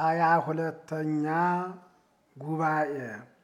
ሃያ ሁለተኛ ጉባኤ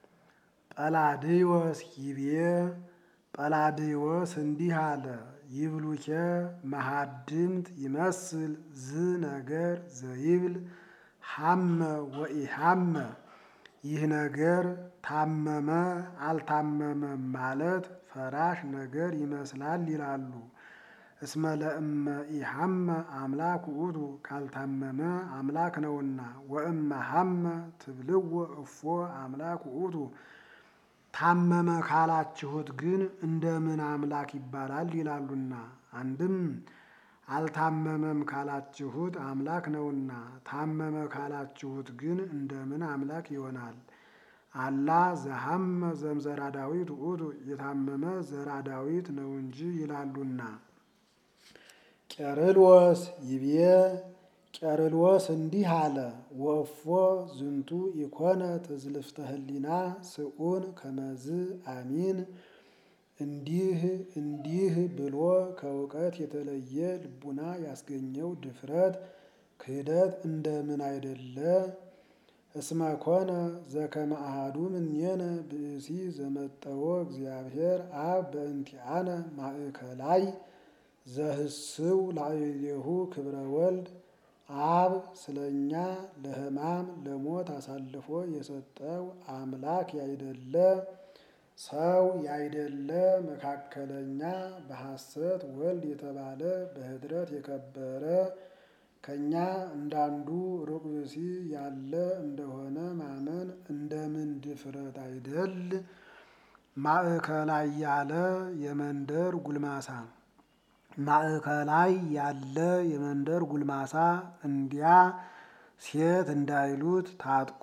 ጰላድዮስ ይቤ ጰላድዮስ እንዲህ አለ። ይብሉኬ መሃድምት ይመስል ዝ ነገር ዘይብል ሐመ ወኢሐመ ይህ ነገር ታመመ አልታመመም ማለት ፈራሽ ነገር ይመስላል ይላሉ። እስመ ለእመ ኢሐመ አምላክ ውእቱ ካልታመመ አምላክ ነውና፣ ወእመ ሐመ ትብልዎ እፎ አምላክ ውእቱ ታመመ ካላችሁት ግን እንደምን አምላክ ይባላል ይላሉና። አንድም አልታመመም ካላችሁት አምላክ ነውና፣ ታመመ ካላችሁት ግን እንደምን አምላክ ይሆናል? አላ ዘሐመ ዘምዘራ ዳዊት ውእቱ የታመመ ዘራ ዳዊት ነው እንጂ ይላሉና። ቄርሎስ ይቤ ቄርሎስ እንዲህ አለ። ወእፎ ዝንቱ ኢኮነ ትዝልፍተ ህሊና ስኡን ከመዝ አሚን እንዲህ እንዲህ ብሎ ከእውቀት የተለየ ልቡና ያስገኘው ድፍረት ክህደት እንደምን አይደለ? እስመ ኮነ ዘከመ አሐዱ እምኔነ ብእሲ ዘመጠወ እግዚአብሔር አብ በእንቲአነ ማእከላይ ዘህስው ላዕሌሁ ክብረ ወልድ አብ ስለኛ ለሕማም ለሞት አሳልፎ የሰጠው አምላክ ያይደለ ሰው ያይደለ መካከለኛ በሐሰት ወልድ የተባለ በኅድረት የከበረ ከእኛ እንዳንዱ ሩቅ ብእሲ ያለ እንደሆነ ማመን እንደምን ድፍረት አይደል? ማእከላይ ያለ የመንደር ጉልማሳ ማእከላይ ያለ የመንደር ጉልማሳ እንዲያ ሴት እንዳይሉት ታጥቆ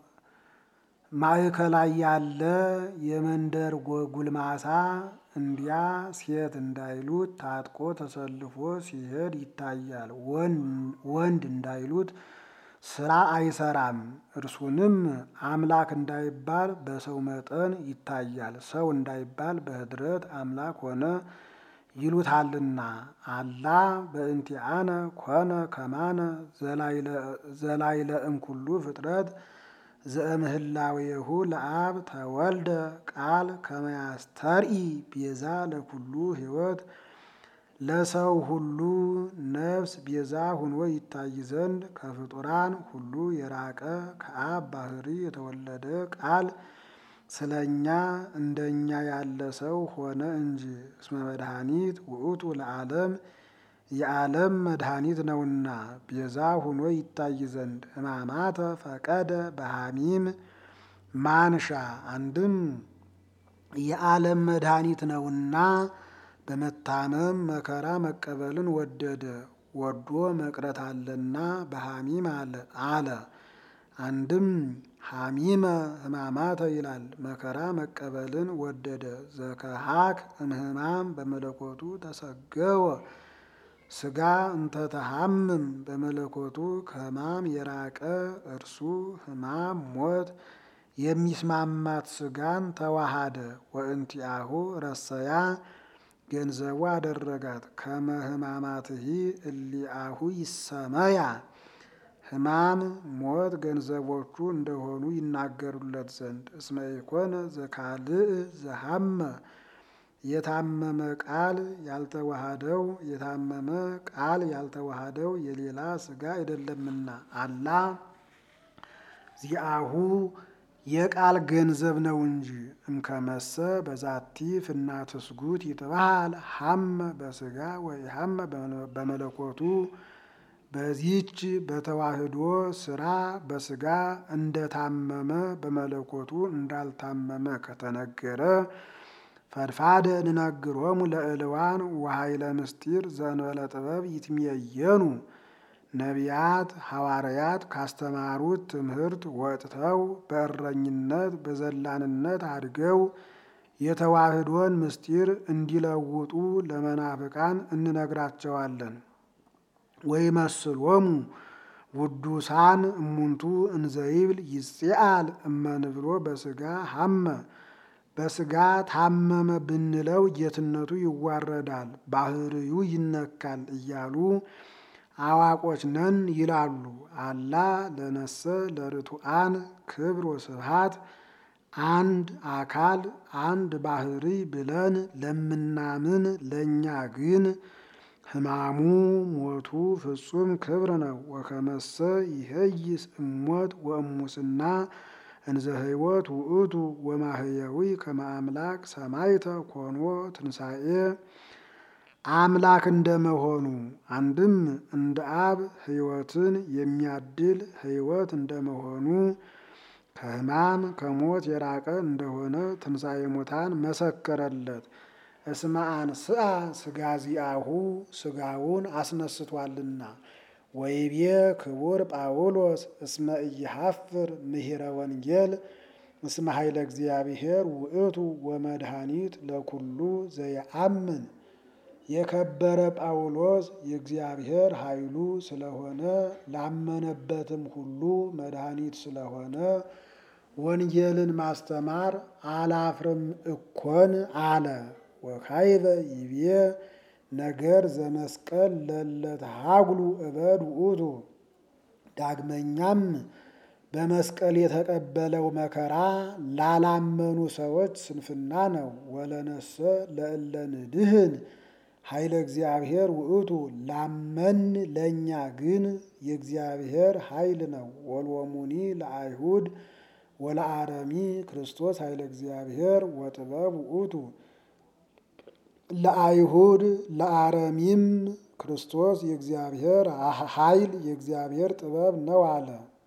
ማእከላይ ያለ የመንደር ጉልማሳ እንዲያ ሴት እንዳይሉት ታጥቆ ተሰልፎ ሲሄድ ይታያል። ወንድ እንዳይሉት ስራ አይሰራም። እርሱንም አምላክ እንዳይባል በሰው መጠን ይታያል። ሰው እንዳይባል በኅድረት አምላክ ሆነ ይሉታልና። አላ በእንቲአነ ኮነ ከማነ ዘላይለ እምኩሉ ፍጥረት ዘእምህላዌሁ ለአብ ተወልደ ቃል ከመያስተርኢ ቤዛ ለኩሉ ሕይወት ለሰው ሁሉ ነፍስ ቤዛ ሁኖ ይታይ ዘንድ ከፍጡራን ሁሉ የራቀ ከአብ ባህሪ የተወለደ ቃል ስለ እኛ እንደኛ ያለ ሰው ሆነ እንጂ። እስመ መድኃኒት ውእቱ ለዓለም የዓለም መድኃኒት ነውና ቤዛ ሁኖ ይታይ ዘንድ ሕማማተ ፈቀደ በሐሚም ማንሻ አንድም የዓለም መድኃኒት ነውና በመታመም መከራ መቀበልን ወደደ። ወዶ መቅረት አለና በሐሚም አለ። አንድም ሐሚመ ሕማማተ ይላል። መከራ መቀበልን ወደደ። ዘከሃክ እምህማም በመለኮቱ ተሰገወ ስጋ እንተተሐምም በመለኮቱ ከሕማም የራቀ እርሱ ሕማም ሞት የሚስማማት ስጋን ተዋሃደ። ወእንቲአሁ ረሰያ ገንዘቡ አደረጋት። ከመ ሕማማትሂ እሊአሁ ይሰመያ ሕማም ሞት ገንዘቦቹ እንደሆኑ ይናገሩለት ዘንድ። እስመ ኢኮነ ዘካልእ ዘሐመ የታመመ ቃል ያልተዋሃደው የታመመ ቃል ያልተዋሃደው የሌላ ስጋ አይደለምና አላ ዚአሁ የቃል ገንዘብ ነው እንጂ። እምከመሰ በዛቲ ፍናተ ስጉት ይትበሃል ሐመ በስጋ ወኢሐመ በመለኮቱ በዚህች በተዋህዶ ስራ በስጋ እንደታመመ በመለኮቱ እንዳልታመመ ከተነገረ ፈድፋደ ንነግሮሙ ለእልዋን ወኃይለ ምስጢር ዘእንበለ ጥበብ ይትሜየኑ ነቢያት ሐዋርያት ካስተማሩት ትምህርት ወጥተው በእረኝነት በዘላንነት አድገው የተዋህዶን ምስጢር እንዲለውጡ ለመናፍቃን እንነግራቸዋለን። ወይመስሎሙ ውዱሳን እሙንቱ እንዘይብል ይጼአል እመንብሎ በስጋ ሐመ በስጋ ታመመ ብንለው ጌትነቱ ይዋረዳል፣ ባህርዩ ይነካል እያሉ አዋቆች ነን ይላሉ። አላ ለነሰ ለርቱዓን ክብር ወስብሃት አንድ አካል አንድ ባህሪ ብለን ለምናምን ለእኛ ግን ሕማሙ ሞቱ ፍጹም ክብር ነው። ወከመሰ ይሄይስ እሞት ወእሙስና እንዘ ሕይወት ውእቱ ወማህየዊ ከመ አምላክ ሰማይተ ኮኖ ትንሣኤ አምላክ እንደመሆኑ አንድም እንደ አብ ሕይወትን የሚያድል ሕይወት እንደመሆኑ ከሕማም ከሞት የራቀ እንደሆነ ትንሣኤ ሙታን መሰከረለት። እስመ አንስአ ሥጋዚአሁ ሥጋውን አስነስቷልና። ወይቤ ክቡር ጳውሎስ እስመ ኢይሐፍር ምሂረ ወንጌል እስመ ኃይለ እግዚአብሔር ውእቱ ወመድኃኒት ለኩሉ ዘየአምን። የከበረ ጳውሎስ የእግዚአብሔር ኃይሉ ስለሆነ ላመነበትም ሁሉ መድኃኒት ስለሆነ ወንጌልን ማስተማር አላፍርም እኮን አለ። ወካይበ ይቤ ነገር ዘመስቀል ለለተሃጉሉ እበድ ውእቱ። ዳግመኛም በመስቀል የተቀበለው መከራ ላላመኑ ሰዎች ስንፍና ነው። ወለነሰ ለእለ ንድህን ኃይለ እግዚአብሔር ውእቱ ላመን ለእኛ ግን የእግዚአብሔር ኃይል ነው። ወልወሙኒ ለአይሁድ ወለአረሚ ክርስቶስ ኃይለ እግዚአብሔር ወጥበብ ውእቱ። ለአይሁድ ለአረሚም ክርስቶስ የእግዚአብሔር ኃይል የእግዚአብሔር ጥበብ ነው አለ።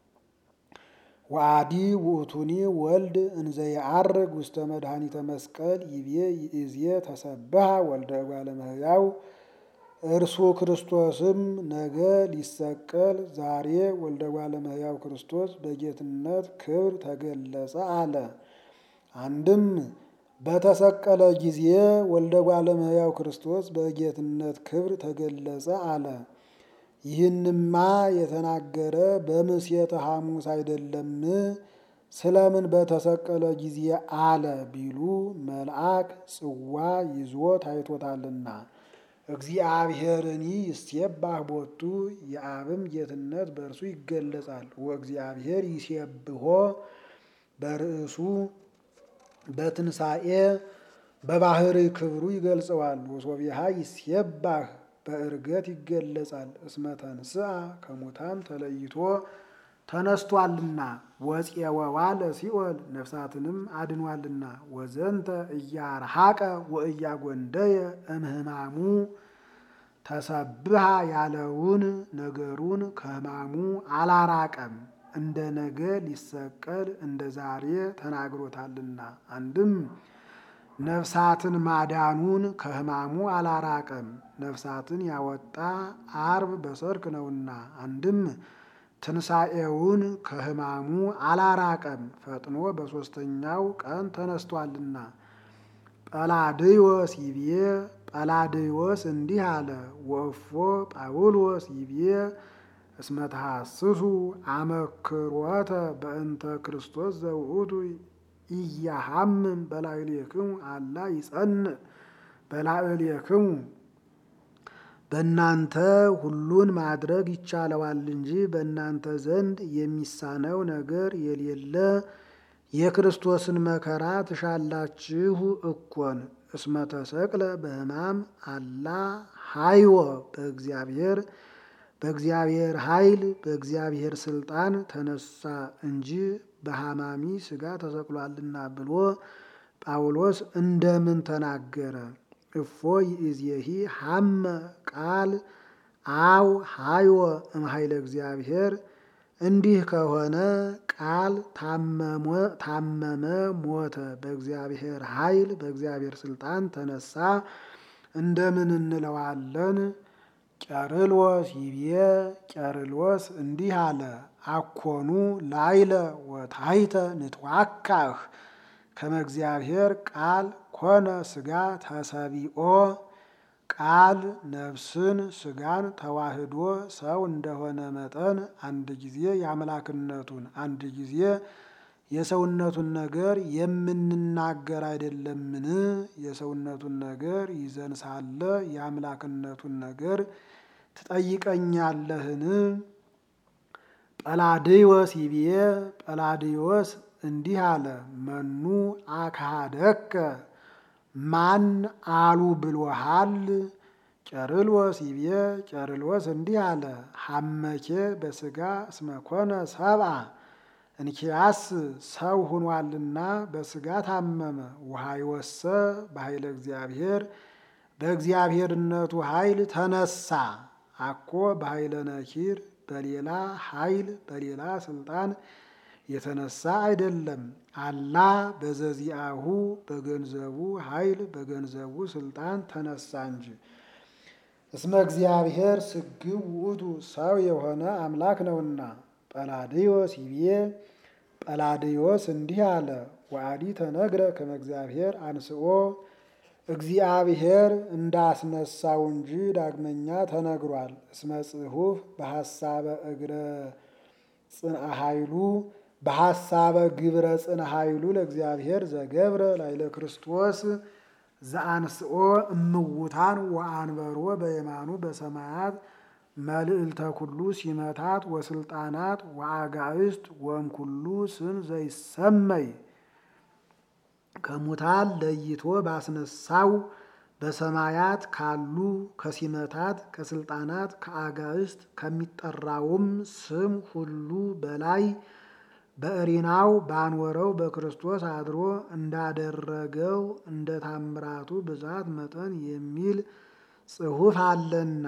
ወአዲ ውእቱኒ ወልድ እንዘ የዐርግ ውስተ መድኃኒተ መስቀል ይቤ ይእዜ ተሰብሐ ወልደ እጓለ እመሕያው። እርሱ ክርስቶስም ነገ ሊሰቀል ዛሬ ወልደ እጓለ እመሕያው ክርስቶስ በጌትነት ክብር ተገለጸ አለ። አንድም በተሰቀለ ጊዜ ወልደ እጓለ እመሕያው ክርስቶስ በጌትነት ክብር ተገለጸ አለ። ይህንማ የተናገረ በምሴተ ሐሙስ አይደለም? ስለምን በተሰቀለ ጊዜ አለ ቢሉ መልአክ ጽዋ ይዞ ታይቶታልና። እግዚአብሔርኒ ይሴባህ ቦቱ የአብም ጌትነት በእርሱ ይገለጻል። ወእግዚአብሔር ይሴብሖ በርእሱ በትንሣኤ በባህሪ ክብሩ ይገልጸዋል። ወሶቢሃ ይሴባህ በእርገት ይገለጻል። እስመ ተንሥአ ከሙታን ተለይቶ ተነስቷልና። ወፄወዋ ለሲኦል ነፍሳትንም አድኗልና። ወዘንተ እያርሐቀ ወእያጎንደየ እምህማሙ ተሰብሃ ያለውን ነገሩን ከሕማሙ አላራቀም። እንደ ነገ ሊሰቀል እንደ ዛሬ ተናግሮታልና። አንድም ነፍሳትን ማዳኑን ከሕማሙ አላራቀም። ነፍሳትን ያወጣ አርብ በሰርክ ነውና። አንድም ትንሣኤውን ከሕማሙ አላራቀም። ፈጥኖ በሦስተኛው ቀን ተነስቷልና። ጰላድዮስ ይቤ ጰላድዮስ እንዲህ አለ። ወእፎ ጳውሎስ ይቤ እስመ ተሐስሱ አመክሮተ በእንተ ክርስቶስ ዘውእቱ ኢያሃምም በላዕሌክሙ አላ ይጸንዕ በላዕሌክሙ። በእናንተ ሁሉን ማድረግ ይቻለዋል እንጂ በእናንተ ዘንድ የሚሳነው ነገር የሌለ የክርስቶስን መከራ ትሻላችሁ እኮን። እስመ ተሰቅለ በሕማም አላ ሀይወ በእግዚአብሔር በእግዚአብሔር ኃይል በእግዚአብሔር ስልጣን ተነሳ እንጂ በሐማሚ ሥጋ ተሰቅሏልና ብሎ ጳውሎስ እንደምን ተናገረ? እፎ ይእዜሂ ሐመ ቃል አው ሀይወ እምኃይለ እግዚአብሔር። እንዲህ ከሆነ ቃል ታመመ፣ ሞተ፣ በእግዚአብሔር ኃይል በእግዚአብሔር ስልጣን ተነሳ እንደምን እንለዋለን? ቄርሎስ ይቤ ቄርሎስ እንዲህ አለ። አኮኑ ላይለ ወታይተ ንትዋካህ ከመ እግዚአብሔር ቃል ኮነ ሥጋ ተሰቢኦ። ቃል ነፍስን ሥጋን ተዋህዶ ሰው እንደሆነ መጠን አንድ ጊዜ የአምላክነቱን አንድ ጊዜ የሰውነቱን ነገር የምንናገር አይደለምን? የሰውነቱን ነገር ይዘን ሳለ የአምላክነቱን ነገር ትጠይቀኛለህን? ጰላድዮስ ይብዬ ጰላድዮስ እንዲህ አለ፣ መኑ አካደከ ማን አሉ ብሎሃል? ቄርሎስ ይብዬ ቄርሎስ እንዲህ አለ፣ ሐመኬ በሥጋ እስመኮነ ሰብአ እንኪያስ ሰው ሁኗልና በሥጋ ታመመ። ውሃይወሰ በኃይለ እግዚአብሔር በእግዚአብሔርነቱ ኃይል ተነሳ። አኮ በኃይለ ነኪር በሌላ ኃይል በሌላ ስልጣን የተነሳ አይደለም። አላ በዘዚአሁ በገንዘቡ ኃይል በገንዘቡ ስልጣን ተነሳ እንጂ። እስመ እግዚአብሔር ስግው ውእቱ ሰው የሆነ አምላክ ነውና። ጰላድዮስ ይብዬ ጰላድዮስ እንዲህ አለ፣ ወአዲ ተነግረ ከመ እግዚአብሔር አንስኦ እግዚአብሔር እንዳስነሳው እንጂ ዳግመኛ ተነግሯል። እስመ ጽሑፍ በሐሳበ እግረ ጽንአ ኃይሉ በሐሳበ ግብረ ጽንአ ኃይሉ ለእግዚአብሔር ዘገብረ ላይለ ክርስቶስ ዘአንስኦ እምውታን ወአንበሮ በየማኑ በሰማያት መልዕልተ ኩሉ ሲመታት ወስልጣናት ወአጋዕስት ወእምኩሉ ስም ዘይሰመይ ከሙታን ለይቶ ባስነሳው በሰማያት ካሉ ከሲመታት ከስልጣናት ከአጋዕስት ከሚጠራውም ስም ሁሉ በላይ በእሪናው ባንወረው በክርስቶስ አድሮ እንዳደረገው እንደ ታምራቱ ብዛት መጠን የሚል ጽሑፍ አለና።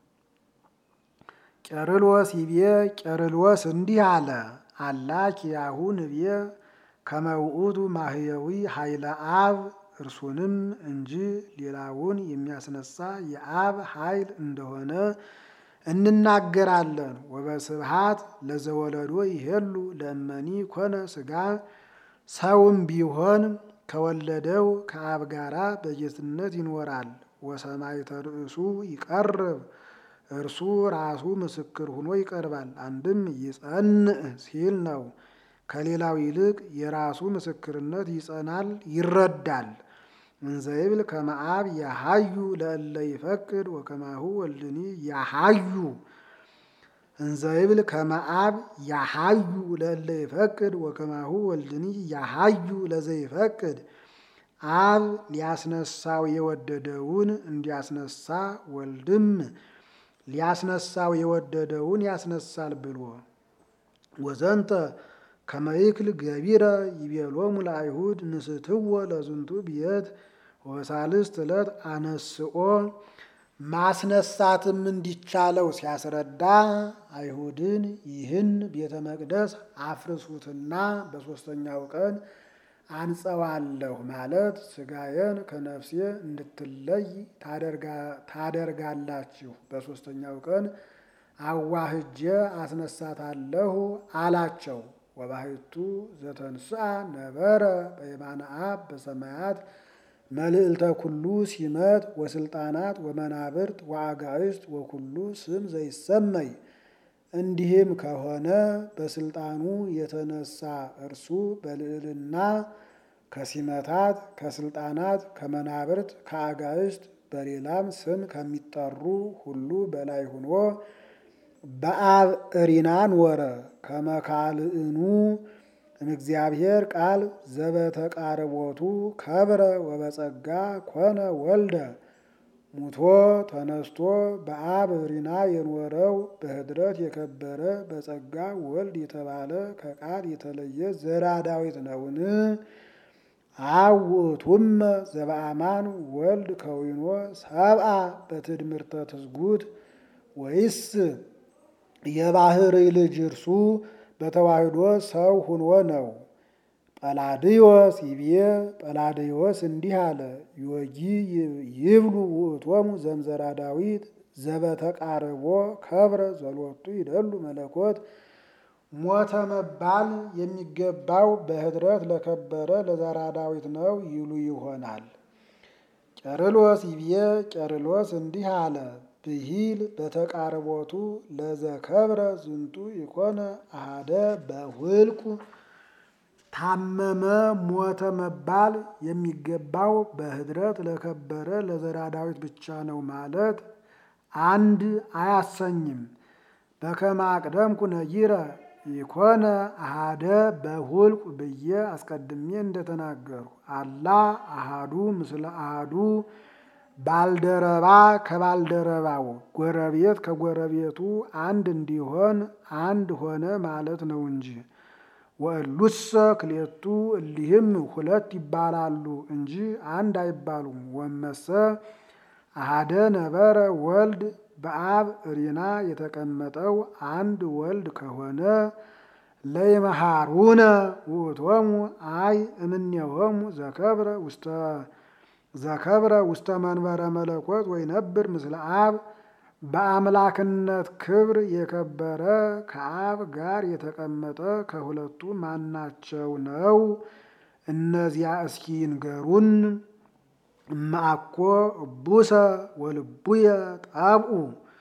ቄርሎስ ይቤ ቄርሎስ እንዲህ አለ፣ አላ ኪያሁ ንቤ ከመ ውእቱ ማህየዊ ኃይለ አብ እርሱንም እንጂ ሌላውን የሚያስነሳ የአብ ኃይል እንደሆነ እንናገራለን። ወበስብሃት ለዘወለዶ ይሄሉ ለእመኒ ኮነ ሥጋ ሰውም ቢሆን ከወለደው ከአብ ጋራ በጌትነት ይኖራል። ወሰማዕተ ርእሱ ይቀርብ እርሱ ራሱ ምስክር ሆኖ ይቀርባል። አንድም ይጸንዕ ሲል ነው። ከሌላው ይልቅ የራሱ ምስክርነት ይጸናል፣ ይረዳል። እንዘይብል ከመ አብ ያሃዩ ለእለ ይፈቅድ ወከማሁ ወልድኒ ያሃዩ እንዘይብል ከመ አብ ያሃዩ ለእለ ይፈቅድ ወከማሁ ወልድኒ ያሃዩ ለዘይፈቅድ አብ ሊያስነሳው የወደደውን እንዲያስነሳ ወልድም ሊያስነሳው የወደደውን ያስነሳል ብሎ ወዘንተ ከመይክል ገቢረ ይቤሎሙ ለአይሁድ ንስትዎ ለዝንቱ ብየት ወሳልስት ዕለት አነስኦ ማስነሳትም እንዲቻለው ሲያስረዳ አይሁድን ይህን ቤተ መቅደስ አፍርሱትና በሦስተኛው ቀን አንጸዋለሁ ማለት ሥጋዬን ከነፍሴ እንድትለይ ታደርጋላችሁ፣ በሦስተኛው ቀን አዋህጄ አስነሳታለሁ አላቸው። ወባሕቱ ዘተንሥአ ነበረ በየማነ አብ በሰማያት መልዕልተ ኩሉ ሲመት ወስልጣናት ወመናብርት ወአጋዕስት ወኩሉ ስም ዘይሰመይ። እንዲህም ከሆነ በስልጣኑ የተነሳ እርሱ በልዕልና ከሲመታት ከስልጣናት ከመናብርት ከአጋዕስት በሌላም ስም ከሚጠሩ ሁሉ በላይ ሆኖ በአብ እሪናን ወረ ከመካልእኑ እምእግዚአብሔር ቃል ዘበተቃርቦቱ ከብረ ወበጸጋ ኮነ ወልደ ሙቶ ተነስቶ በአብ እሪና የኖረው በኅድረት የከበረ በጸጋ ወልድ የተባለ ከቃል የተለየ ዘራ ዳዊት ነውን? አብ ውእቱመ ዘበአማን ወልድ ከዊኖ ሰብአ በትድምርተ ትስጉት ወይስ የባህርይ ልጅ እርሱ በተዋህዶ ሰው ሁኖ ነው? ጰላድዮስ ይብዬ ጰላድዮስ እንዲህ አለ፣ ዮጊ ይብሉ ውእቶሙ ዘምዘራ ዳዊት ዘበተቃርቦ ከብረ ዘሎቱ ይደሉ መለኮት ሞተ መባል የሚገባው በኅድረት ለከበረ ለዘራ ዳዊት ነው ይሉ ይሆናል። ቄርሎስ ይብዬ ቄርሎስ እንዲህ አለ፣ ብሂል በተቃርቦቱ ለዘከብረ ዝንቱ ይኮነ አሃደ በውልቁ ታመመ ሞተ መባል የሚገባው በኅድረት ለከበረ ለዘራ ዳዊት ብቻ ነው ማለት አንድ አያሰኝም። በከመ አቅደምኩ ነጊረ ኢኮነ አሃደ በሁልቁ ብዬ አስቀድሜ እንደተናገሩ አላ አሃዱ ምስለ አሃዱ ባልደረባ ከባልደረባው ጎረቤት ከጎረቤቱ አንድ እንዲሆን አንድ ሆነ ማለት ነው እንጂ ወእሉሰ ክሌቱ እሊህም ሁለት ይባላሉ እንጂ አንድ አይባሉም። ወመሰ አሃደ ነበረ ወልድ በአብ እሪና የተቀመጠው አንድ ወልድ ከሆነ ለይመሃሩነ ውእቶሙ አይ እምኔሆሙ ዘከብረ ውስተ ዘከብረ ውስተ መንበረ መለኮት ወይነብር ምስለ አብ በአምላክነት ክብር የከበረ ከአብ ጋር የተቀመጠ ከሁለቱ ማናቸው ነው? እነዚያ እስኪ ንገሩን። እማአኮ እቡሰ ወልቡየ ጣብኡ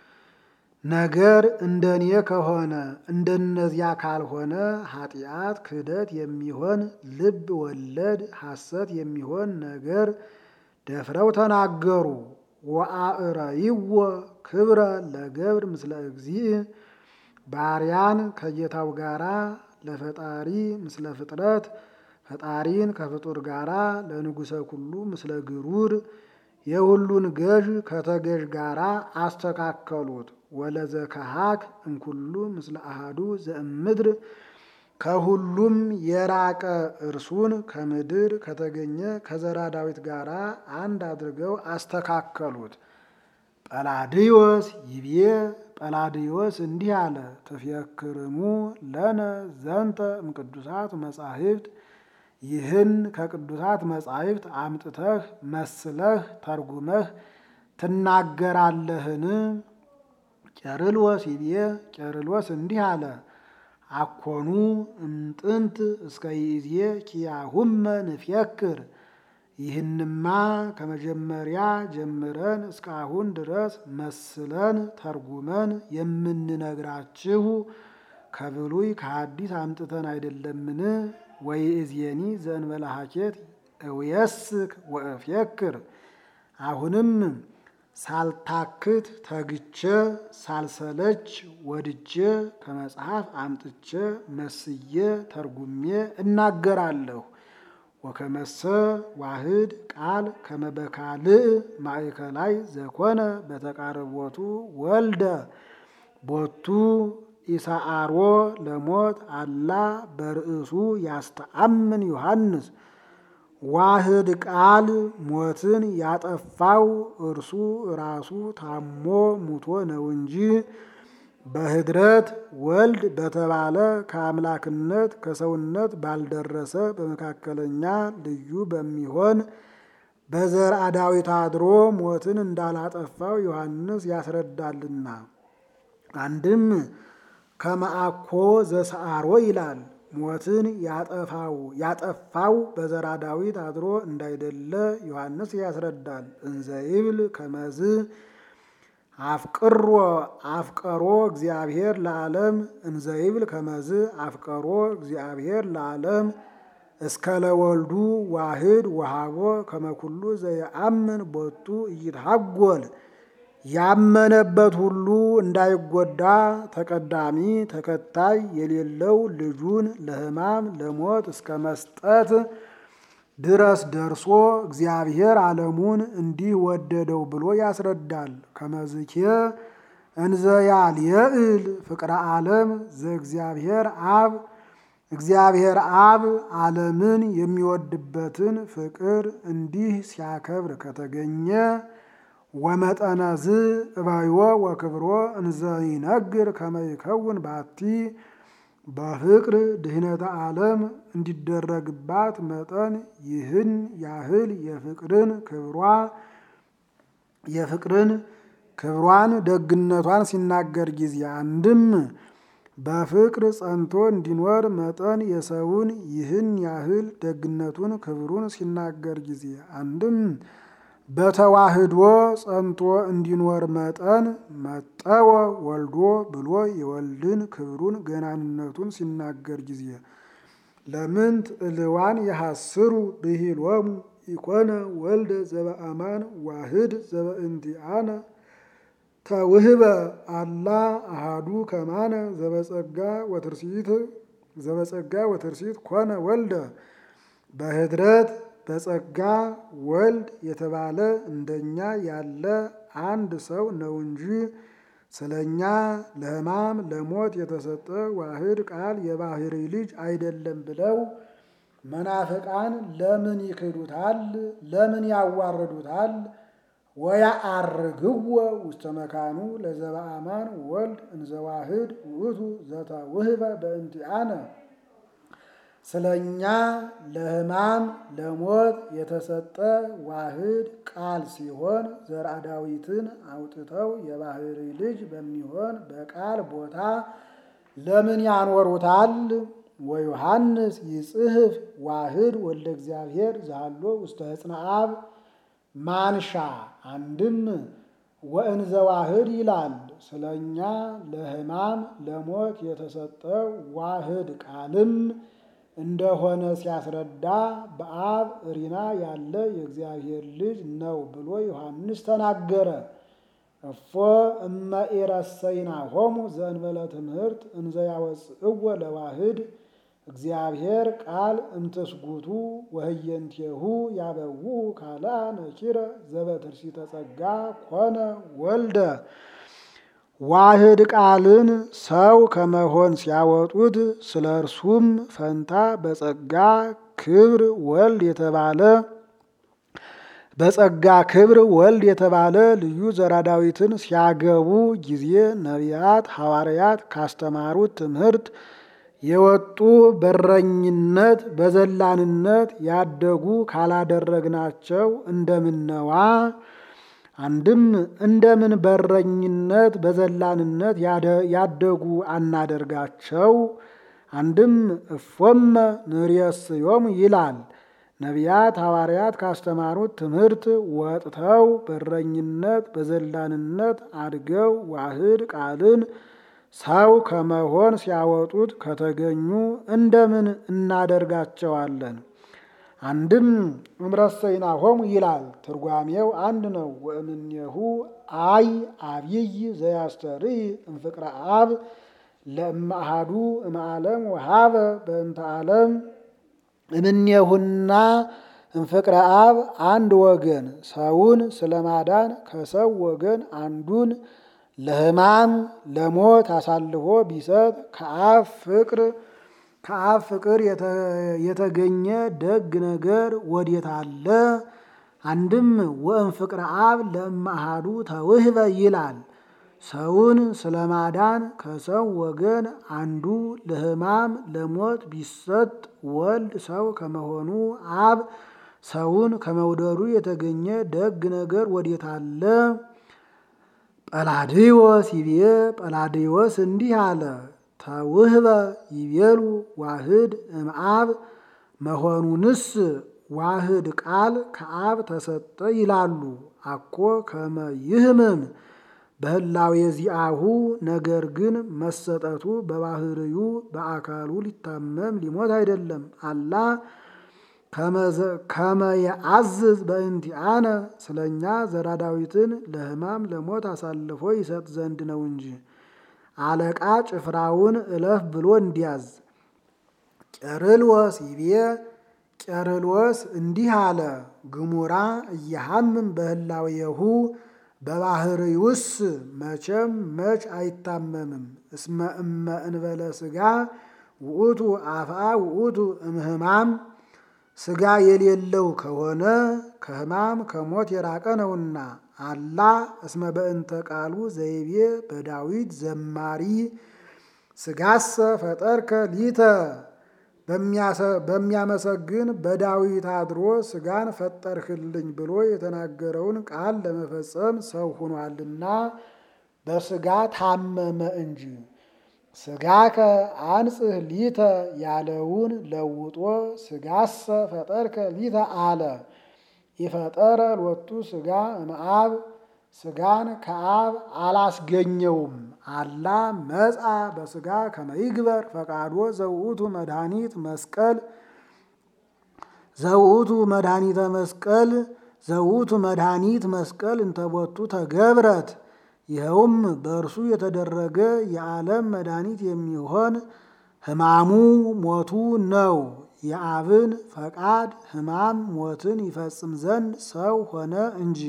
ነገር እንደኔ ከሆነ እንደነዚያ ካልሆነ ኃጢአት ክህደት የሚሆን ልብ ወለድ ሐሰት የሚሆን ነገር ደፍረው ተናገሩ። ወአእረይዎ ክብረ ለገብር ምስለ እግዚእ ባሪያን ከጌታው ጋራ ለፈጣሪ ምስለ ፍጥረት ፈጣሪን ከፍጡር ጋራ ለንጉሰ ኩሉ ምስለ ግሩር የሁሉን ገዥ ከተገዥ ጋራ አስተካከሉት። ወለዘ ከሃክ እምኩሉ ምስለ አሃዱ ዘእምድር ከሁሉም የራቀ እርሱን ከምድር ከተገኘ ከዘራ ዳዊት ጋር አንድ አድርገው አስተካከሉት። ጰላድዮስ ይቤ ጰላድዮስ እንዲህ አለ፣ ትፍየክርሙ ለነ ዘንተ እምቅዱሳት መጻሕፍት ይህን ከቅዱሳት መጻሕፍት አምጥተህ መስለህ ተርጉመህ ትናገራለህን? ቄርሎስ ይቤ ቄርሎስ እንዲህ አለ አኮኑ እምጥንት እስከ ይእዜ ኪያሁመ ንፍየክር ይህንማ ከመጀመሪያ ጀምረን እስካሁን ድረስ መስለን ተርጉመን የምንነግራችሁ ከብሉይ ከሐዲስ አምጥተን አይደለምን? ወይእዜኒ ዘእንበለ ሐኬት እውየስክ ወእፍየክር አሁንም ሳልታክት ተግቼ ሳልሰለች ወድጄ ከመጽሐፍ አምጥቼ መስዬ ተርጉሜ እናገራለሁ። ወከመሰ ዋህድ ቃል ከመበካልእ ማእከላይ ዘኮነ በተቃረቦቱ ወልደ ቦቱ ኢሰአሮ ለሞት አላ በርእሱ ያስተአምን ዮሐንስ ዋህድ ቃል ሞትን ያጠፋው እርሱ ራሱ ታሞ ሙቶ ነው እንጂ በህድረት ወልድ በተባለ ከአምላክነት ከሰውነት ባልደረሰ በመካከለኛ ልዩ በሚሆን በዘርአ ዳዊት አድሮ ሞትን እንዳላጠፋው ዮሐንስ ያስረዳልና። አንድም ከመአኮ ዘሰአሮ ይላል ሞትን ያጠፋው ያጠፋው በዘርአ ዳዊት አድሮ እንዳይደለ ዮሐንስ ያስረዳል። እንዘ ይብል ከመዝ አፍቅሮ አፍቀሮ እግዚአብሔር ለዓለም እንዘ ይብል ከመዝ አፍቀሮ እግዚአብሔር ለዓለም እስከ ለወልዱ ዋህድ ወሃቦ ከመኩሉ ዘየአምን ቦቱ እይትሃጎል ያመነበት ሁሉ እንዳይጎዳ ተቀዳሚ ተከታይ የሌለው ልጁን ለሕማም ለሞት እስከ መስጠት ድረስ ደርሶ እግዚአብሔር ዓለሙን እንዲህ ወደደው ብሎ ያስረዳል። ከመዝኬ እንዘ ያልየእል ፍቅረ ዓለም ዘእግዚአብሔር አብ እግዚአብሔር አብ ዓለምን የሚወድበትን ፍቅር እንዲህ ሲያከብር ከተገኘ ወመጠነዝ እባይዎ ወክብሮ እንዘ ይነግር ከመ ይከውን ባቲ በፍቅር ድህነተ ዓለም እንዲደረግባት መጠን ይህን ያህል የፍቅርን ክብሯ የፍቅርን ክብሯን ደግነቷን ሲናገር ጊዜ አንድም በፍቅር ጸንቶ እንዲኖር መጠን የሰውን ይህን ያህል ደግነቱን ክብሩን ሲናገር ጊዜ አንድም በተዋህዶ ጸንቶ እንዲኖር መጠን መጠወ ወልዶ ብሎ የወልድን ክብሩን ገናንነቱን ሲናገር ጊዜ ለምንት እልዋን የሐስሩ ብሂሎሙ ኢኮነ ወልደ ዘበአማን ዋህድ ዘበእንቲአነ ተውህበ አላ አሃዱ ከማነ ዘበጸጋ ወትርሲት ዘበጸጋ ወትርሲት ኮነ ወልደ በህድረት በጸጋ ወልድ የተባለ እንደኛ ያለ አንድ ሰው ነው እንጂ ስለኛ ለሕማም ለሞት የተሰጠ ዋህድ ቃል የባህሪ ልጅ አይደለም ብለው መናፍቃን ለምን ይክዱታል? ለምን ያዋርዱታል? ወያአርግዎ ውስተ መካኑ ለዘበአማን ወልድ እንዘዋህድ ውእቱ ዘተውህበ በእንቲአነ ስለኛ ለሕማም ለሞት የተሰጠ ዋህድ ቃል ሲሆን ዘርአ ዳዊትን አውጥተው የባህሪ ልጅ በሚሆን በቃል ቦታ ለምን ያኖሩታል? ወዮሐንስ ይጽሕፍ ዋህድ ወልደ እግዚአብሔር ዛሎ ውስተ ሕፅነ አብ ማንሻ አንድም ወእንዘ ዋህድ ይላል። ስለኛ ለሕማም ለሞት የተሰጠ ዋህድ ቃልም እንደሆነ ሲያስረዳ በአብ እሪና ያለ የእግዚአብሔር ልጅ ነው ብሎ ዮሐንስ ተናገረ። እፎ እመ ኢረሰይናሆሙ ዘእንበለ ትምህርት እንዘ ያወፅእዎ ለዋህድ እግዚአብሔር ቃል እምትስጉቱ ወህየንቴሁ ያበውኡ ካልአ ነኪረ ዘበትርሲተ ጸጋ ኮነ ወልደ ዋህድ ቃልን ሰው ከመሆን ሲያወጡት ስለ እርሱም ፈንታ በጸጋ ክብር ወልድ የተባለ በጸጋ ክብር ወልድ የተባለ ልዩ ዘራ ዳዊትን ሲያገቡ ጊዜ ነቢያት ሐዋርያት ካስተማሩት ትምህርት የወጡ በረኝነት በዘላንነት ያደጉ ካላደረግናቸው እንደምነዋ አንድም እንደምን በረኝነት በዘላንነት ያደጉ አናደርጋቸው። አንድም እፎመ ንርየስዮሙ ይላል። ነቢያት ሐዋርያት ካስተማሩት ትምህርት ወጥተው በረኝነት በዘላንነት አድገው ዋህድ ቃልን ሰው ከመሆን ሲያወጡት ከተገኙ እንደምን እናደርጋቸዋለን? አንድም እምረሰይናሆሙ ይላል። ትርጓሜው አንድ ነው። ወእምኔሁ አይ አብይ ዘያስተርኢ እምፍቅረ አብ ለእማሃዱ እምዓለም ወሃበ በእንተ ዓለም እምኔሁና እምፍቅረ አብ አንድ ወገን ሰውን ስለማዳን ከሰው ወገን አንዱን ለሕማም ለሞት አሳልፎ ቢሰጥ ከአብ ፍቅር ከአብ ፍቅር የተገኘ ደግ ነገር ወዴት አለ? አንድም ወእም ፍቅረ አብ ለእማሃዱ ተውህበ ይላል። ሰውን ስለማዳን ከሰው ወገን አንዱ ለሕማም ለሞት ቢሰጥ ወልድ ሰው ከመሆኑ አብ ሰውን ከመውደዱ የተገኘ ደግ ነገር ወዴት አለ? ጰላድዮስ ይቤ ጰላድዮስ እንዲህ አለ። ተውህበ ይቤሉ ዋህድ እምአብ መሆኑንስ ዋህድ ቃል ከአብ ተሰጠ ይላሉ። አኮ ከመ ይህምም በህላዌ ዚአሁ ነገር ግን መሰጠቱ በባህርዩ በአካሉ ሊታመም ሊሞት አይደለም። አላ ከመ የአዝዝ በእንቲአነ ስለኛ ዘራ ዳዊትን ለሕማም ለሞት አሳልፎ ይሰጥ ዘንድ ነው እንጂ አለቃ ጭፍራውን እለፍ ብሎ እንዲያዝ። ቄርሎስ ይቤ ቄርሎስ እንዲህ አለ። ግሙራ እየሐምም በህላዌሁ በባህርዩስ መቼም መች አይታመምም። እስመ እመ እንበለ ሥጋ ውእቱ አፍአ ውእቱ እምህማም ሥጋ የሌለው ከሆነ ከሕማም ከሞት የራቀ ነውና። አላ እስመ በእንተ ቃሉ ዘይቤ በዳዊት ዘማሪ ሥጋሰ ፈጠርከ ሊተ በሚያመሰግን በዳዊት አድሮ ሥጋን ፈጠርህልኝ ብሎ የተናገረውን ቃል ለመፈጸም ሰው ሆኗልና በሥጋ ታመመ እንጂ። ሥጋከ አንጽህ ሊተ ያለውን ለውጦ ሥጋሰ ፈጠርከ ሊተ አለ። የፈጠረ ሎቱ ሥጋ እምአብ ሥጋን ከአብ አላስገኘውም። አላ መጻ በሥጋ ከመይግበር ፈቃዶ ዘውእቱ መድኃኒት መስቀል ዘውእቱ መድኃኒተ መስቀል ዘውእቱ መድኃኒት መስቀል እንተቦቱ ተገብረት ይኸውም በእርሱ የተደረገ የዓለም መድኃኒት የሚሆን ሕማሙ ሞቱ ነው። የአብን ፈቃድ ሕማም ሞትን ይፈጽም ዘንድ ሰው ሆነ እንጂ።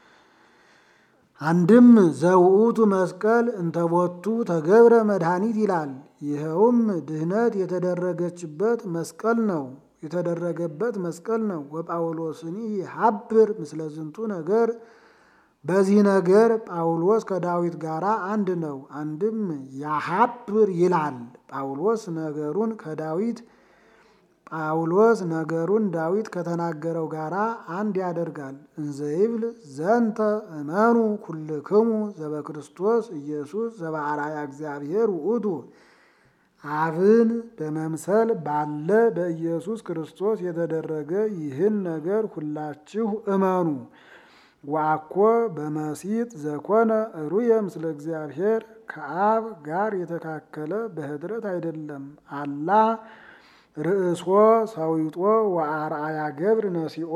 አንድም ዘውእቱ መስቀል እንተቦቱ ተገብረ መድኃኒት ይላል። ይኸውም ድህነት የተደረገችበት መስቀል ነው የተደረገበት መስቀል ነው። ወጳውሎስኒ ሀብር ምስለ ዝንቱ ነገር በዚህ ነገር ጳውሎስ ከዳዊት ጋር አንድ ነው። አንድም ያሀብር ይላል ጳውሎስ ነገሩን ከዳዊት ጳውሎስ ነገሩን ዳዊት ከተናገረው ጋር አንድ ያደርጋል። እንዘይብል ዘንተ እመኑ ኩልክሙ ዘበክርስቶስ ኢየሱስ ዘበአርአያ እግዚአብሔር ውእቱ አብን በመምሰል ባለ በኢየሱስ ክርስቶስ የተደረገ ይህን ነገር ሁላችሁ እመኑ። ወአኮ በመሲጥ ዘኮነ ሩየ ምስለ እግዚአብሔር ከአብ ጋር የተካከለ በህድረት አይደለም። አላ ርእሶ ሰዊጦ ወአርአያ ገብር ነሲኦ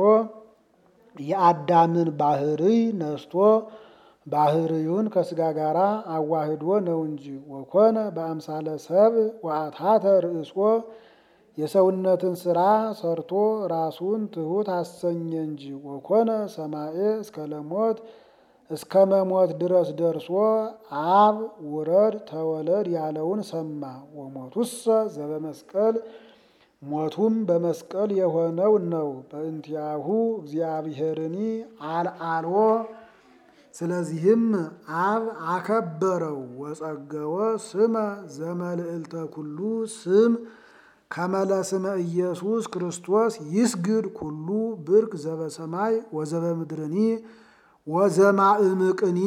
የአዳምን ባህርይ ነስቶ ባህርዩን ከስጋ ጋር አዋህዶ ነው እንጂ። ወኮነ በአምሳለ ሰብ ወአታተ ርእሶ የሰውነትን ስራ ሰርቶ ራሱን ትሑት አሰኘ እንጂ። ወኮነ ሰማኤ እስከ ለሞት እስከ መሞት ድረስ ደርሶ አብ ውረድ ተወለድ ያለውን ሰማ። ወሞቱሰ ዘበመስቀል ሞቱም በመስቀል የሆነው ነው። በእንቲአሁ እግዚአብሔርኒ አልአልዎ ስለዚህም አብ አከበረው። ወጸገወ ስመ ዘመልዕልተ ኩሉ ስም ከመለስመ ኢየሱስ ክርስቶስ ይስግድ ኩሉ ብርክ ዘበሰማይ ወዘበምድርኒ ወዘማእምቅኒ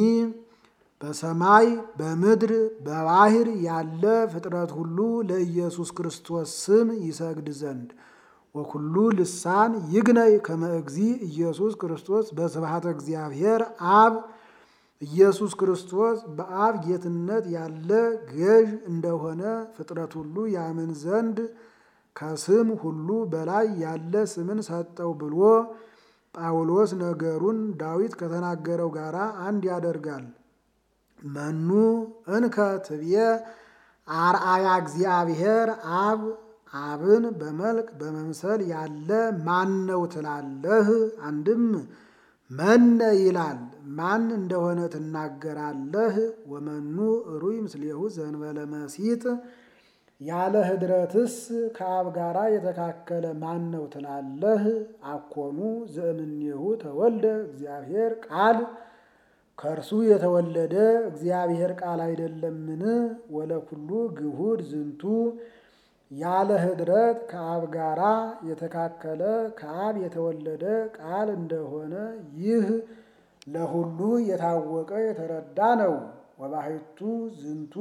በሰማይ በምድር በባህር ያለ ፍጥረት ሁሉ ለኢየሱስ ክርስቶስ ስም ይሰግድ ዘንድ ወኩሉ ልሳን ይግነይ ከመ እግዚእ ኢየሱስ ክርስቶስ በስብሐተ እግዚአብሔር አብ ኢየሱስ ክርስቶስ በአብ ጌትነት ያለ ገዥ እንደሆነ ፍጥረት ሁሉ ያምን ዘንድ ከስም ሁሉ በላይ ያለ ስምን ሰጠው ብሎ ጳውሎስ ነገሩን ዳዊት ከተናገረው ጋር አንድ ያደርጋል። መኑ እንከ ትብየ አርአያ እግዚአብሔር አብ አብን በመልክ በመምሰል ያለ ማን ነው ትላለህ? አንድም መነ ይላል ማን እንደሆነ ትናገራለህ? ወመኑ ሩይ ምስሌሁ ዘንበለ መሲጥ ያለ ህድረትስ ከአብ ጋራ የተካከለ ማን ነው ትላለህ? አኮኑ ዘእምኔሁ ተወልደ እግዚአብሔር ቃል ከእርሱ የተወለደ እግዚአብሔር ቃል አይደለምን? ወለኩሉ ግሁድ ዝንቱ ያለ ህድረት ከአብ ጋራ የተካከለ ከአብ የተወለደ ቃል እንደሆነ ይህ ለሁሉ የታወቀ የተረዳ ነው። ወባሕቱ ዝንቱ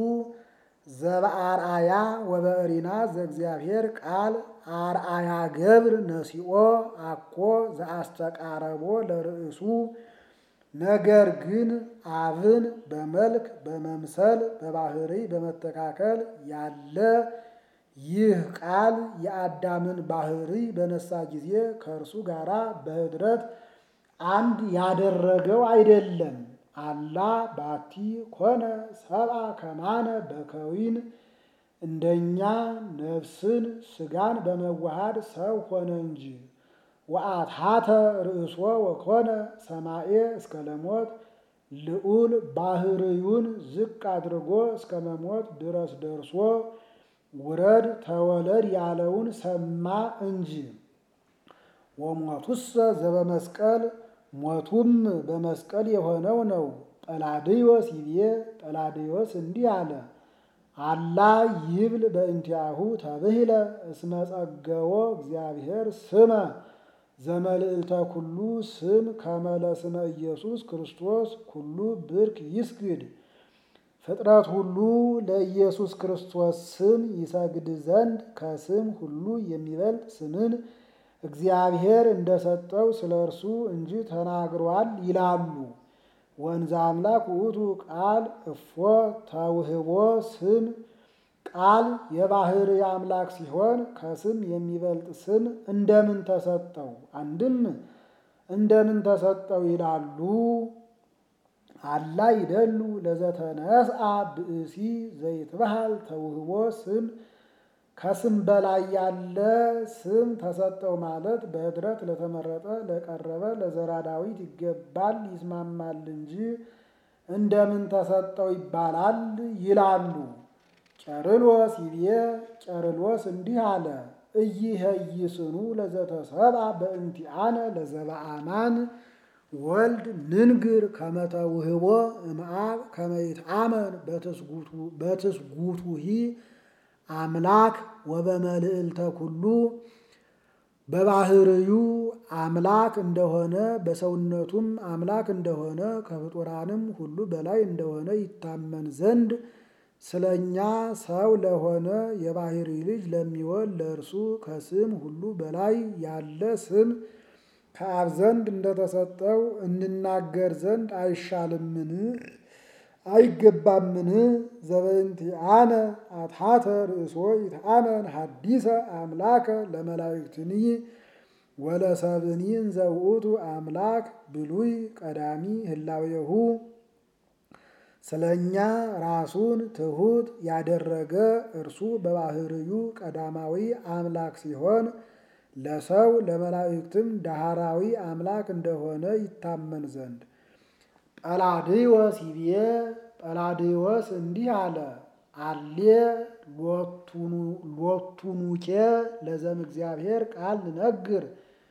ዘበአርአያ ወበእሪና ዘእግዚአብሔር ቃል አርአያ ገብር ነሲኦ አኮ ዘአስተቃረቦ ለርእሱ ነገር ግን አብን በመልክ በመምሰል በባህሪ በመተካከል ያለ ይህ ቃል የአዳምን ባህሪ በነሳ ጊዜ ከእርሱ ጋራ በህድረት አንድ ያደረገው አይደለም። አላ ባቲ ኮነ ሰብአ ከማነ በከዊን እንደኛ ነፍስን ስጋን በመዋሃድ ሰው ሆነ እንጂ። ወአትሐተ ርእሶ ወኮነ ሰማኤ እስከ ለሞት ልዑል ባህርዩን ዝቅ አድርጎ እስከ መሞት ድረስ ደርሶ ውረድ ተወለድ ያለውን ሰማ እንጂ። ወሞቱሰ ዘበመስቀል ሞቱም በመስቀል የሆነው ነው። ጰላድዮስ ይቤ ጰላድዮስ እንዲህ አለ። አላ ይብል በእንቲአሁ ተብሂለ እስመ ጸገዎ እግዚአብሔር ስመ ዘመልዕልተ ኩሉ ስም ከመለስመ ኢየሱስ ክርስቶስ ኩሉ ብርክ ይስግድ። ፍጥረት ሁሉ ለኢየሱስ ክርስቶስ ስም ይሰግድ ዘንድ ከስም ሁሉ የሚበልጥ ስምን እግዚአብሔር እንደሰጠው ስለ እርሱ እንጂ ተናግሯል ይላሉ። ወንዘ አምላክ ውእቱ ቃል እፎ ተውህቦ ስም ቃል የባህር አምላክ ሲሆን ከስም የሚበልጥ ስም እንደምን ተሰጠው? አንድም እንደምን ተሰጠው ይላሉ። አላ ይደሉ ለዘተነስአ ብእሲ ዘይትበሃል ተውህቦ ስም ከስም በላይ ያለ ስም ተሰጠው ማለት በኅድረት ለተመረጠ ለቀረበ ለዘራ ዳዊት ይገባል ይስማማል እንጂ እንደምን ተሰጠው ይባላል ይላሉ። ቄርሎስ ይቤ ቄርሎስ እንዲህ አለ። እይሄይስኑ ለዘተሰብአ በእንቲአነ ለዘበአማን ወልድ ንንግር ከመተውህቦ እምአብ ከመይትአመን በትስጉቱሂ አምላክ ወበመልዕልተ ኩሉ በባህርዩ አምላክ እንደሆነ በሰውነቱም አምላክ እንደሆነ ከፍጡራንም ሁሉ በላይ እንደሆነ ይታመን ዘንድ ስለ እኛ ሰው ለሆነ የባህሪ ልጅ ለሚወል ለእርሱ ከስም ሁሉ በላይ ያለ ስም ከአብ ዘንድ እንደተሰጠው እንናገር ዘንድ አይሻልምን? አይገባምን? ዘበእንቲአነ አትሐተ ርእሶ ይትአመን ሐዲሰ አምላከ ለመላእክትኒ ወለሰብእኒ እንዘ ውእቱ አምላክ ብሉይ ቀዳሚ ህላዌሁ ስለ እኛ ራሱን ትሑት ያደረገ እርሱ በባህርዩ ቀዳማዊ አምላክ ሲሆን ለሰው ለመላእክትም ዳህራዊ አምላክ እንደሆነ ይታመን ዘንድ ጰላድዮስ ይቤ ጰላድዮስ እንዲህ አለ። አሌ ሎቱኑኬ ለዘም እግዚአብሔር ቃል ንነግር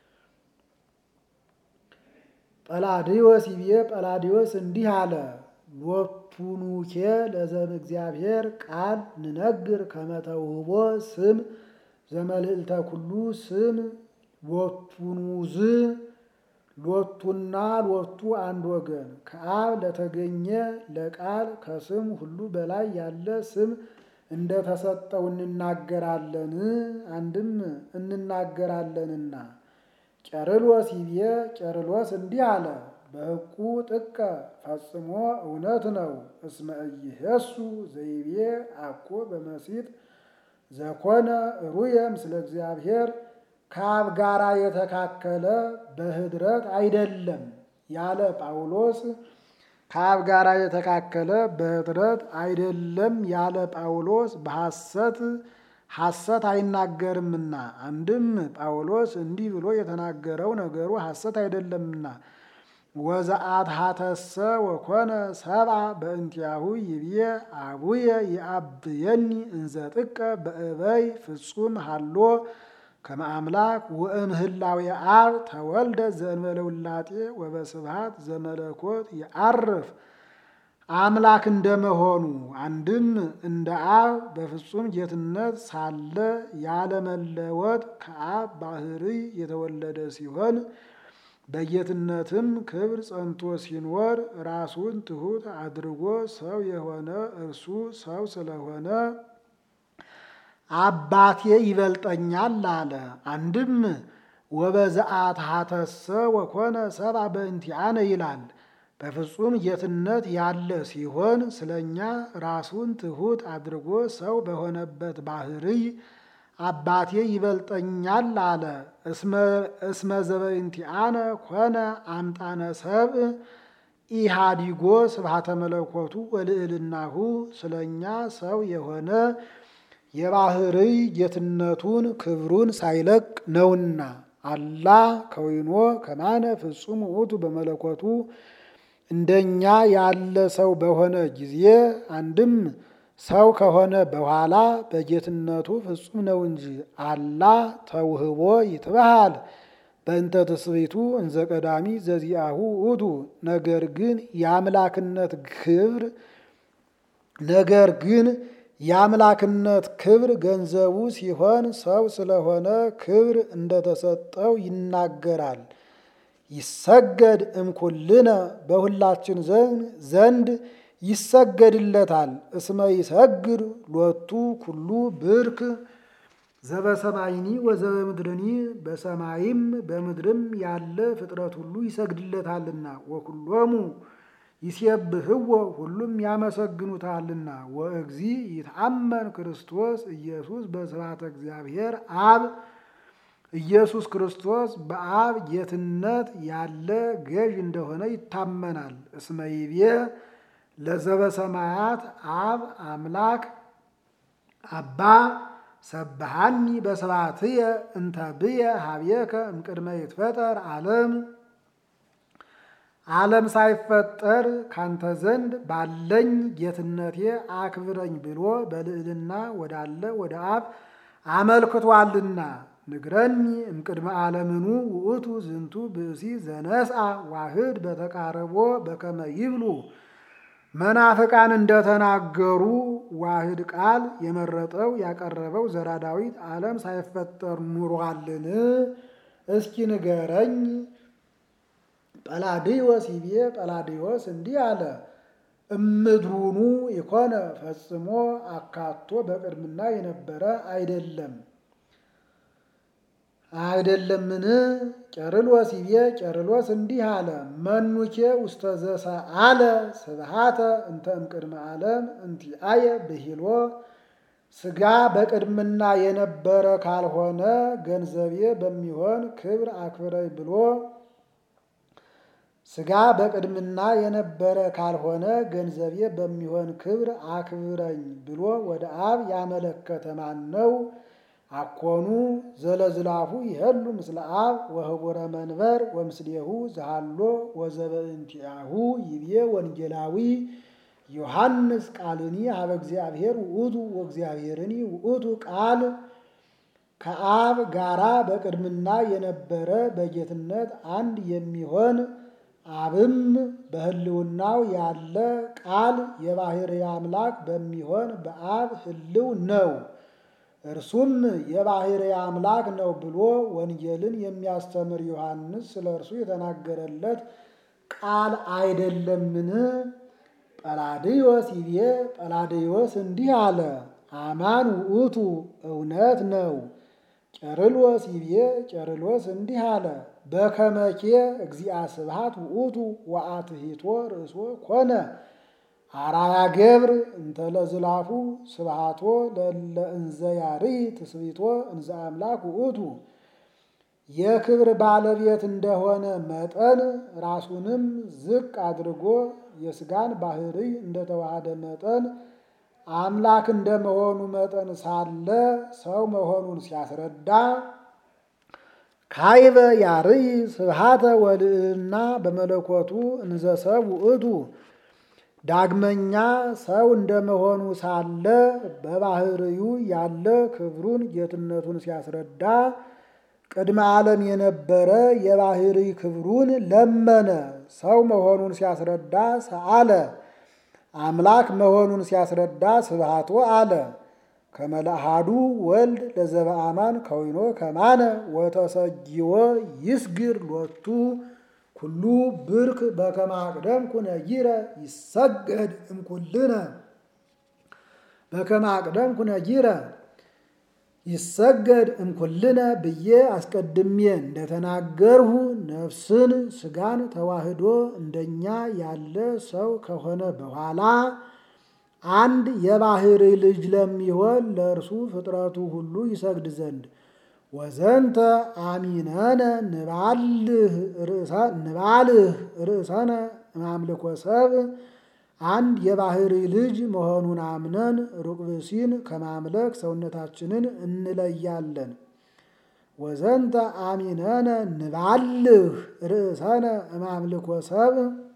ጰላድዮስ ይቤ ጰላድዮስ እንዲህ አለ። ሎቱኑኬ ለዘም እግዚአብሔር ቃል ንነግር ከመተውህቦ ስም ዘመልዕልተ ኩሉ ስም ሎቱኑዝ ሎቱና ሎቱ አንድ ወገን ከአብ ለተገኘ ለቃል ከስም ሁሉ በላይ ያለ ስም እንደተሰጠው እንናገራለን። አንድም እንናገራለንና። ቄርሎስ ይቤ ቄርሎስ እንዲህ አለ። በሕቁ ጥቀ ፈጽሞ እውነት ነው። እስመ ኢየሱ ዘይቤ አኮ በመሲጥ ዘኮነ ሩየ ምስለ እግዚአብሔር ከአብ ጋራ የተካከለ በኅድረት አይደለም ያለ ጳውሎስ ከአብ ጋራ የተካከለ በኅድረት አይደለም ያለ ጳውሎስ በሐሰት ሐሰት አይናገርምና። አንድም ጳውሎስ እንዲህ ብሎ የተናገረው ነገሩ ሐሰት አይደለምና። ወዘአትሐተሰ ወኮነ ሰብአ በእንቲአሁ ይብዬ አቡየ ይአብየኒ እንዘ ጥቀ በእበይ ፍጹም ሃሎ ከመ አምላክ ወእምህላዊ አብ ተወልደ ዘእንበለ ውላጤ ወበስብሐት ዘመለኮት የዐርፍ አምላክ እንደመሆኑ አንድም እንደ አብ በፍጹም ጌትነት ሳለ ያለመለወጥ ከአብ ባሕርይ የተወለደ ሲሆን በጌትነትም ክብር ጸንቶ ሲኖር ራሱን ትሑት አድርጎ ሰው የሆነ እርሱ ሰው ስለሆነ አባቴ ይበልጠኛል አለ። አንድም ወበዘአትሐተሰ ወኮነ ሰብአ በእንቲአነ ይላል። በፍጹም ጌትነት ያለ ሲሆን ስለኛ ራሱን ትሑት አድርጎ ሰው በሆነበት ባሕርይ አባቴ ይበልጠኛል አለ። እስመ ዘበእንቲአነ ኮነ አምጣነ ሰብእ ኢሃዲጎ ስብሐተ መለኮቱ ወልዕልናሁ ስለኛ ሰው የሆነ የባሕርይ ጌትነቱን ክብሩን ሳይለቅ ነውና። አላ ከዊኖ ከማነ ፍጹም ውእቱ በመለኮቱ እንደኛ ያለ ሰው በሆነ ጊዜ አንድም ሰው ከሆነ በኋላ በጌትነቱ ፍጹም ነው እንጂ። አላ ተውህቦ ይትበሃል በእንተ ትስብእቱ እንዘ ቀዳሚ ዘዚአሁ ውእቱ። ነገር ግን የአምላክነት ክብር ነገር ግን የአምላክነት ክብር ገንዘቡ ሲሆን ሰው ስለሆነ ክብር እንደተሰጠው ይናገራል። ይሰገድ እምኩልነ በሁላችን ዘንድ ይሰገድለታል። እስመ ይሰግድ ሎቱ ኩሉ ብርክ ዘበሰማይኒ ወዘበምድርኒ በሰማይም በምድርም ያለ ፍጥረት ሁሉ ይሰግድለታልና። ወኩሎሙ ይሴብህዎ ሁሉም ያመሰግኑታልና። ወእግዚ ይትአመን ክርስቶስ ኢየሱስ በስብሐተ እግዚአብሔር አብ ኢየሱስ ክርስቶስ በአብ ጌትነት ያለ ገዥ እንደሆነ ይታመናል። እስመ ይቤ ለዘበሰማያት አብ አምላክ አባ ሰብሃኒ በስብሐትየ እንተ ብየ ሀቤከ እምቅድመ ይትፈጠር ዓለም ዓለም ሳይፈጠር ካንተ ዘንድ ባለኝ ጌትነቴ አክብረኝ ብሎ በልዕልና ወዳለ ወደ አብ አመልክቷልና። ንግረኒ እምቅድመ ዓለምኑ ውእቱ ዝንቱ ብእሲ ዘነስአ ዋህድ በተቃረቦ በከመ ይብሉ መናፍቃን እንደተናገሩ ዋህድ ቃል የመረጠው ያቀረበው ዘራ ዳዊት ዓለም ሳይፈጠር ኑሯልን? እስኪ ንገረኝ። ጰላድዮስ ይቤ ጰላድዮስ እንዲህ አለ። እምድሩኑ የኮነ ፈጽሞ አካቶ በቅድምና የነበረ አይደለም አይደለምን? ቄርሎስ ይቤ ቄርሎስ እንዲህ አለ። መኑኬ ውስተ ዘሰአለ ስብሃተ እንተ እምቅድመ ዓለም እንቲአየ ብሂሎ ሥጋ በቅድምና የነበረ ካልሆነ ገንዘቤ በሚሆን ክብር አክብረኝ ብሎ ሥጋ በቅድምና የነበረ ካልሆነ ገንዘቤ በሚሆን ክብር አክብረኝ ብሎ ወደ አብ ያመለከተ ማን ነው? አኮኑ ዘለዝላፉ ይሄሉ ምስለ አብ ወህቡረ መንበር ወምስሌሁ ዘሃሎ ወዘበእንቲአሁ ይቤ ወንጌላዊ ዮሐንስ ቃልኒ ሀበ እግዚአብሔር ውእቱ ወእግዚአብሔርኒ ውእቱ ቃል ከአብ ጋራ በቅድምና የነበረ በጌትነት አንድ የሚሆን አብም በሕልውናው ያለ ቃል የባሕርይ አምላክ በሚሆን በአብ ሕልው ነው። እርሱም የባሕርይ አምላክ ነው ብሎ ወንጌልን የሚያስተምር ዮሐንስ ስለ እርሱ የተናገረለት ቃል አይደለምን? ጰላድዮስ ይቤ ጰላድዮስ እንዲህ አለ። አማን ውእቱ እውነት ነው። ቄርሎስ ይቤ ቄርሎስ እንዲህ አለ። በከመኬ እግዚአ ስብሐት ውእቱ ወአትሂቶ ርእሶ ኮነ አራያ ገብር እንተለዝላፉ ስብሐቶ ለእለ እንዘ ያርይ ትስብእቶ እንዘ አምላክ ውእቱ የክብር ባለቤት እንደሆነ መጠን ራሱንም ዝቅ አድርጎ የሥጋን ባሕርይ እንደተዋሃደ መጠን አምላክ እንደመሆኑ መጠን ሳለ ሰው መሆኑን ሲያስረዳ ካይበ ያርይ ስብሐተ ወልዕልና በመለኮቱ እንዘ ሰብ ውእቱ ዳግመኛ ሰው እንደመሆኑ ሳለ በባሕርዩ ያለ ክብሩን ጌትነቱን ሲያስረዳ ቅድመ ዓለም የነበረ የባሕርይ ክብሩን ለመነ። ሰው መሆኑን ሲያስረዳ ሰአለ። አምላክ መሆኑን ሲያስረዳ ስብሐቶ አለ። ከመላሃዱ ወልድ ለዘበአማን ከዊኖ ከማነ ወተሰጊዎ ይስግር ሎቱ ኩሉ ብርክ በከመ አቅደምኩ ነጊረ ይሰገድ እምኩልነ በከመ አቅደምኩ ነጊረ ይሰገድ እምኩልነ ብዬ አስቀድሜ እንደተናገርሁ ነፍስን ሥጋን ተዋህዶ እንደኛ ያለ ሰው ከሆነ በኋላ አንድ የባሕርይ ልጅ ለሚሆን ለእርሱ ፍጥረቱ ሁሉ ይሰግድ ዘንድ ወዘንተ አሚነነ ንባልህ ርእሰነ ማምልኮ ሰብ አንድ የባሕርይ ልጅ መሆኑን አምነን ሩቅ ብእሲን ከማምለክ ሰውነታችንን እንለያለን። ወዘንተ አሚነነ ንባልህ ርእሰነ ማምልኮ ሰብ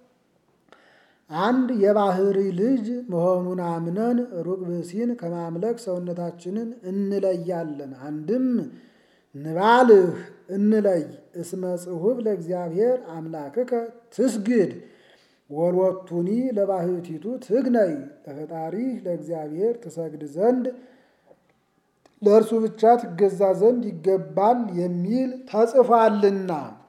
አንድ የባሕርይ ልጅ መሆኑን አምነን ሩቅ ብእሲን ከማምለክ ሰውነታችንን እንለያለን። አንድም ንባልህ እንለይ እስመ ጽሑፍ ለእግዚአብሔር አምላክከ ትስግድ ወሎቱኒ ለባሕቲቱ ትግነይ ለፈጣሪህ ለእግዚአብሔር ትሰግድ ዘንድ ለእርሱ ብቻ ትገዛ ዘንድ ይገባል የሚል ተጽፏልና